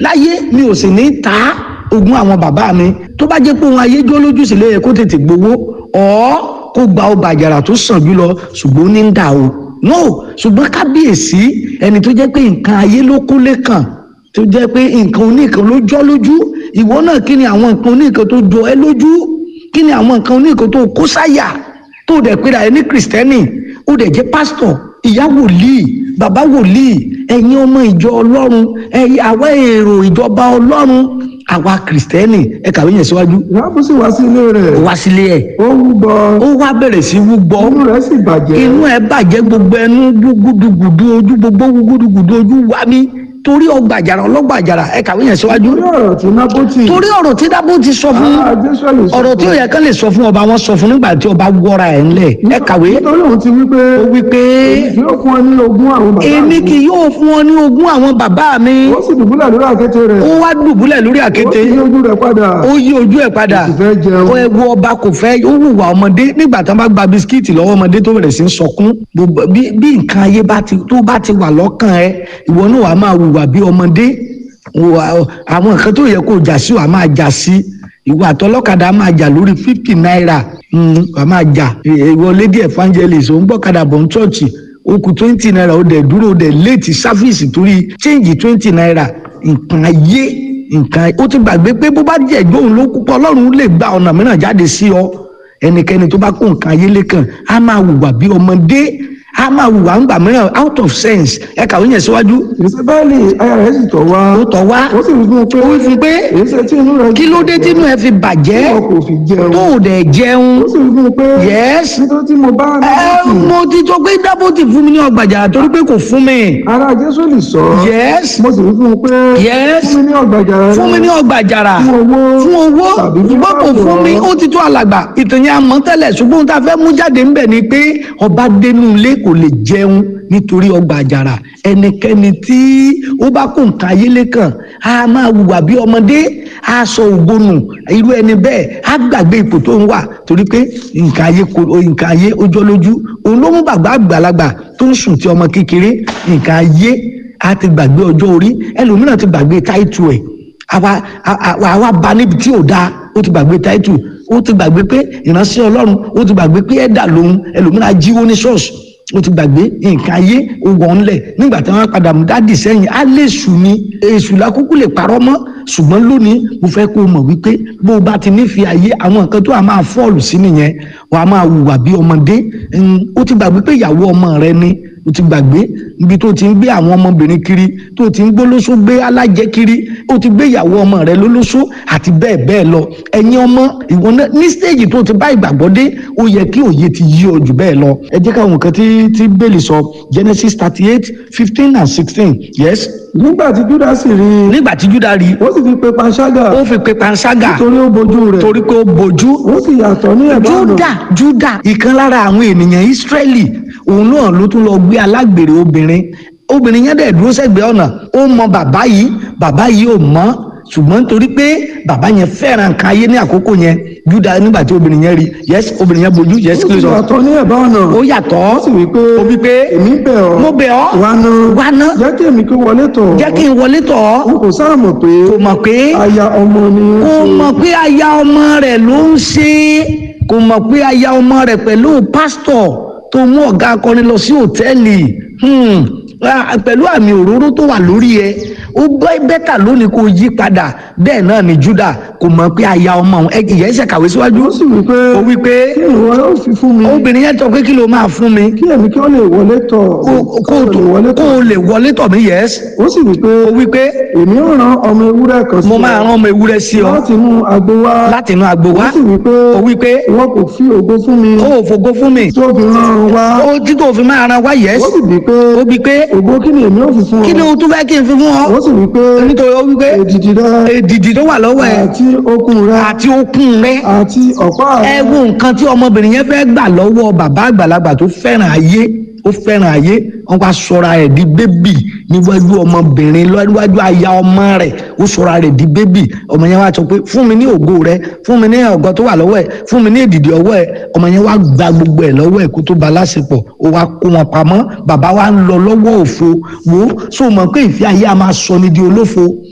láyé mi ò sì ní ta ogún àwọn bàbá mi tó bá jẹ́ pé òun ayé jó lójú sílẹ̀ yẹ kó tètè gbowó ọ̀ kó gba ọba àjàrà tó sàn jù lọ ṣùgbọ́n ó ní ń dà o no ṣùgbọ́n kábíyèsí ẹni tó jẹ́ pé nǹkan ayé ló kúnlé kàn tó jẹ́ pé nǹkan oníkan ló jọ́ lójú ìwọ náà kí ni àwọn nǹkan oníkan tó jọ ẹ́ lójú kí ni àwọn nǹkan oníkan tó kó sáyà tó dẹ̀ pé ra ẹ ní kìrìsìtẹ́nì ó dẹ̀ jẹ́ pásítọ̀ ìyá wòlíì bàbá wòlíì ẹ̀yin ọmọ ìjọ ọlọ́run ẹ̀yin àwa èrò ìjọba ọlọ́run àwa kìrìsìtẹ́nì ẹ kàwé yẹn síwájú ìyáàbò sì wá sí ilé rẹ̀ ó wá sílé ẹ̀ ó wúgbọ ó wá bẹ̀rẹ̀ sí wúgbọ́ inú rẹ̀ sì bàjẹ́ inú ẹ̀ bàjẹ́ gbogbo ẹnu gúdúgùdú ojú gbogbo gúdúgùdú ojú wá mi torí ọgbà àjàrà ọlọ́gbà àjàrà ẹ kàwé yẹn síwájú torí ọ̀rọ̀ tí nábótì torí ọ̀rọ̀ tí dábò ti sọ fún ará jésùlù sọ ọ̀rọ̀ tí ó yẹ kán lè sọ fún ọba wọn sọ fún nígbà tí ọba wọra ẹ̀ ńlẹ̀ ẹ kàwé nítorí òun ti wí pé ó wí pé yóò fún ọ ní ogún àwọn bàbá èmi mi kì yóò fún ọ ní ogún àwọn bàbá mi ó sì dùbúlẹ̀ lórí àkéte rẹ̀ ó wá dùbúlẹ̀ lórí ó àkéte sì yí ojú rẹ̀ padà ó yí ojú ẹ̀ padà ó sì fẹ́ jẹun ó ẹwu ọba kò fẹ́ ó hùwà ọmọdé nígbà tí wọ́n bá gba bisikíìtì lọ́wọ́ ọmọdé tó bẹ̀rẹ̀ sí í sọkún gbogbo- bí bí nǹkan ayé bá ti tó bá ti wà lọ́kàn ẹ ìwọ náà wàá máa hùwà bí ọmọdé Wà- àwọn nǹkan tó yẹ kó jà sí wàá máa jà sí ìwà àtọlọ́kadà máa jà lórí fifty naira Mm, wàá máa jà ìwọ lady evangelist ò ń gbọ́kadà bọ̀ ń chọ́ọ̀chì ó kù twenty naira ó dẹ̀ dúró ó dẹ̀ léètì sáfíìsì torí change twenty naira nǹkan ayé nǹkan ó ti gbàgbé pé bó bá jẹ́ ìgbóhùn ló kúpọ̀ ọlọ́run lè gba ọ̀nà mìíràn jáde sí ọ ẹnikẹ́ni tó bá kó nǹkan ayé lẹ́kàn á máa hùwà bí ọmọdé á máa hùwà ńgbà mìíràn out of sense ẹ kàwé yẹn síwájú ìsebẹ́ẹ̀lì aya rẹ̀ sì tọ̀ wá ó tọ̀ wá ó sì wí fún un pé ó wí fún pé èyí ṣe tí inú rẹ̀ kí ló dé tínú ẹ fi bàjẹ́ wọn kò fi jẹun tó ò dẹ̀ jẹun ó sì wí fún un pé yes nítorí tí mo bá ẹ nábótì mo ti sọ pé dábòtì fún mi ní ọgbàjà torí pé kò fún mi ará jésùlù sọ yes mo sì wí fún un pé yes fún mi ní ọgbàjà rẹ̀ fún mi ní ọgbàjàrà fún owó fún owó tàbí fún ṣùgbọ́n kò pàtó. fún mi ó ti tó alàgbà ìtàn yẹn àmọ́ tẹ́lẹ̀ ṣùgbọ́n ohun tá a fẹ́ mú jáde ńbẹ̀ ni pé ọba dénú ilé kò lè jẹun nítorí ọgbà àjàrà ẹnikẹ́ni tí ó bá kó nǹkan ayélé kan á máa hùwà bí ọmọdé á sọ ògbónù irú ẹni bẹ́ẹ̀ á gbàgbé ipò tó ń wà torí pé nǹkan ayé kò- nǹkan ayé ó jọ lójú òun ló mú bàbá àgbàlagbà tó ń sùn tí ọmọ kékeré nǹkan ayé á ti gbàgbé ọjọ́ orí ẹlòmíràn ti gbàgbé táìtù ẹ̀ àwa àwa àwa ba níbi tí ò dáa ó ti gbàgbé táìtù ó ti gbàgbé pé ìránṣẹ́ ọlọ́run ó ti gbàgbé pé ẹ̀dà lòun ẹlòmíràn jíwó ní ṣọ́ọ̀ṣì ó ti gbàgbé nǹkan ayé owó ńlẹ̀ nígbà tí wọ́n padà mú dádì sẹ́yìn á lè sùn ní èṣù lákúkú lè parọ́ mọ́ ṣùgbọ́n lónìí mo fẹ́ kó o mọ̀ wípé bó o bá ti nífẹ̀ẹ́ ayé àwọn nǹkan tó a máa fọ́ọ̀lù sí nìyẹn wàá máa hùwà bí ọmọdé Mm, ó ti gbàgbé pé ìyàwó ọmọ rẹ ni o ti gbàgbé ibi tó ti ń gbé àwọn ọmọbìnrin kiri tó ti ń gbólóṣó gbé alájẹ kiri ó ti gbé ìyàwó ọmọ rẹ lólóṣó àti bẹ́ẹ̀ bẹ́ẹ̀ lọ ẹ̀yin ọmọ ìwọ náà ní stéèjì tó ti bá ìgbàgbọ́ dé ó yẹ kí òye ti yí ọ jù bẹ́ẹ̀ lọ ẹ jẹ́ káwọn nǹkan tí tí bẹ́ẹ̀lì sọ Genesis thirty eight fifteen and sixteen yes nígbà tí júdà sì rí i nígbà tí Júdà rí ó sì fi pe panṣágà ó fi pe panṣágà torí ó bojú rẹ̀ torí pé ó bojú ó sì yàtọ̀ ní ẹ̀bá ọ̀nà Júdà Júdà ìkan lára àwọn ènìyàn Ísírẹ́lì òun náà ló tún lọ gbé alágbèrè obìnrin obìnrin yẹn dẹ̀ dúró sẹ́gbẹ̀ẹ́ ọ̀nà ó mọ bàbá yìí bàbá yìí ò mọ̀ ṣùgbọ́n nítorí pé bàbá yẹn fẹ́ràn nǹkan ayé ní àkókò yẹn Júdà nígbà tí obìnrin yẹn rí yes obìnrin yẹn bojú yes ó kí ló sì sọ yàtọ̀ ní ẹ̀bá ọ̀nà ó yàtọ̀ ó sì wí pé ó wí pé èmi bẹ̀ ọ́ mo bẹ̀ ọ́ wá ná wá ná jẹ́ kí èmi kí wọlé tọ̀ ọ́. jẹ́ kí n wọlé tọ̀ ọ́ n kò sáà mọ̀ pé kò mọ̀ pé aya ọmọ ni ó kò ṣe. mọ̀ pé aya ọmọ rẹ̀ ló ń ṣe kò mọ̀ pé aya ọmọ rẹ̀ pẹ̀lú pásítọ̀ tó mú ọ̀gá akọrin lọ sí òtẹ́ẹ̀lì hmm, ah, pẹ̀lú àmì òróró tó wà lórí ẹ ó gbọ́ bẹ́tà lónìí kó yí padà bẹ́ẹ̀ náà ni Júdà kò mọ̀ pé aya ọmọ òun ẹ- ìyẹn ṣe kàwé síwájú ó sì wí pé ó wí pé kí ìwọ yóò fi fún mi obìnrin yẹn sọ pé kí ló máa fún mi kí èmi kí ó lè wọlé tọ̀ kó kó kó lè wọlé kó tọ̀ o lè wọlé tọ̀ mí yẹs ó sì wí pé ó wí pé èmi ó rán ọmọ ewúrẹ́ kan sí mo ọ máa rán ọmọ ewúrẹ́ sí ọ láti inú agbo wá láti inú agbo ó wá sì wí pé ó wí pé ìwọ kò fi ògo fún mi ó ò fògo fún mi tó fi rán an wá ó tí tó fi máa ran wá yẹs ó sì wí pé ó bí pé ògo kí ni èmi ó fi fún ọ kí ni o tún fẹ́ kí n fi fún ọ ó sì wí pé nítorí ó wí pé èdìdì rẹ èdìdì tó wà lọ́wọ́ ẹ àti okùn rẹ àti okùn rẹ àti ọ̀pá ẹ rẹ wo nǹkan tí ọmọbìnrin yẹn fẹ́ gbà lọ́wọ́ bàbá àgbàlagbà tó fẹ́ràn ayé ó fẹ́ràn ayé wọ́n wá sọra ẹ̀ di bébì níwájú ọmọbìnrin níwájú aya ọmọ rẹ̀ ó sọra rẹ̀ di bébì ọmọ yẹn wá sọ pé fún mi ní ògo rẹ fún mi ní ọ̀gọ́ tó wà lọ́wọ́ ẹ̀ fún mi ní èdìdì ọwọ́ ẹ̀ ọmọ yẹn wá gba gbogbo ẹ̀ lọ́wọ́ ẹ̀ kó tó ba láṣepọ̀ ó wá kó wọn pamọ́ bàbá wa ń lọ lọ́wọ́ òfo wo sọ mọ̀ pé ìfẹ́ ayé a máa sọ ni di olófo